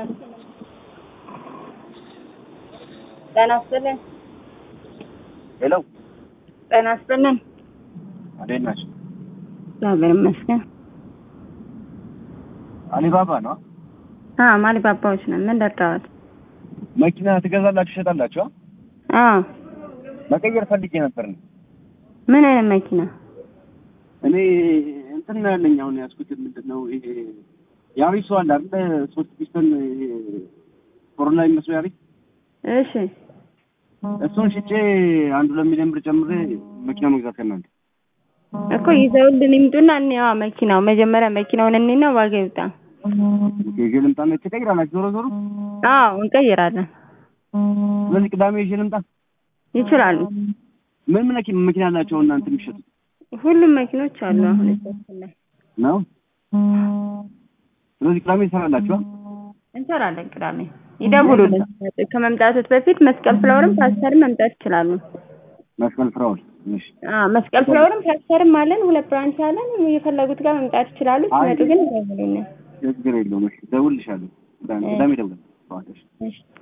ጤና ይስጥልን። ሄሎ ጤና ይስጥልን። እንዴት ናቸው? እግዚአብሔር ይመስገን። አሊባባ ነው። አዎ ማሊባባዎች ነን። ምን ልርዳዎት? መኪና ትገዛላችሁ ትሸጣላችሁ? አዎ መቀየር ፈልጌ ነበር ነው። ምን አይነት መኪና? እኔ እንትን ነው ያለኝ አሁን ያዝኩት ምንድን ነው ይሄ ያሪስ አለ አይደል? ሶስት ፒስተን ኮሮላ የሚመስለው ያሪስ እሺ እሱን ሽጬ አንዱ ለሚሊዮን ብር ጨምሬ መኪና መግዛት ከእናንተ እኮ ይዘውልን ይምጡና እንየዋ መኪናው መጀመሪያ መኪናውን እኔና ዋጋ ይውጣ። ይዤ ልምጣና ትቀይራላችሁ ዞሮ ዞሮ። አዎ እንቀይራለን። ስለዚህ ቅዳሜ ይዤ ልምጣ። ይችላሉ። ምን ምን መኪና መኪና አላቸው እናንተ የሚሸጡት ሁሉም መኪኖች አሉ አሁን እጃችን ላይ ነው? ስለዚህ ቅዳሜ ይሰራላችሁ? እንሰራለን። ቅዳሜ ይደውሉልን። ከመምጣቶት በፊት መስቀል ፍላወርም ፓስተርም መምጣት ይችላሉ። መስቀል ፍራውል እሺ አዎ መስቀል ፍላወርም ፓስተርም አለን። ሁለት ብራንች አለን። የፈለጉት ጋር መምጣት ይችላሉ። ሲመጡ ግን ይደውሉልን። ችግር የለውም። እሺ እደውልልሻለሁ። ቅዳሜ ቅዳሜ እደውላለሁ። እሺ